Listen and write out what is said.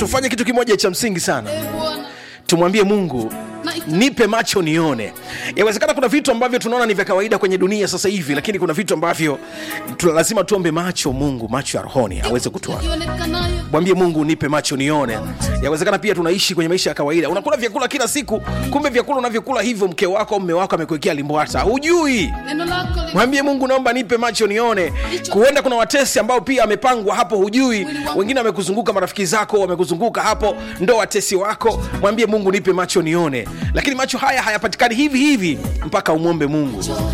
tufanye kitu kimoja cha msingi sana e Bwana, tumwambie mungu Naita- nipe macho nione yawezekana kuna vitu ambavyo tunaona ni vya kawaida kwenye dunia sasa hivi lakini kuna vitu ambavyo tuna lazima tuombe macho mungu macho ya rohoni aweze kutoa ionekanayo mwambie mungu nipe macho nione yawezekana pia tunaishi kwenye maisha ya kawaida unakula vyakula kila siku kumbe vyakula unavyokula hivyo mke wako au mme wako amekuwekea limbwata hujui neno lako li- mwambie mungu naomba nipe macho nione kuenda kuna watesi ambao pia amepangwa hapo hujui wengine wamekuzunguka marafiki zako wamekuzunguka hapo ndo watesi wako mwambie mungu nipe macho nione lakini macho haya hayapatikani hivi hivi mpaka umwombe mungu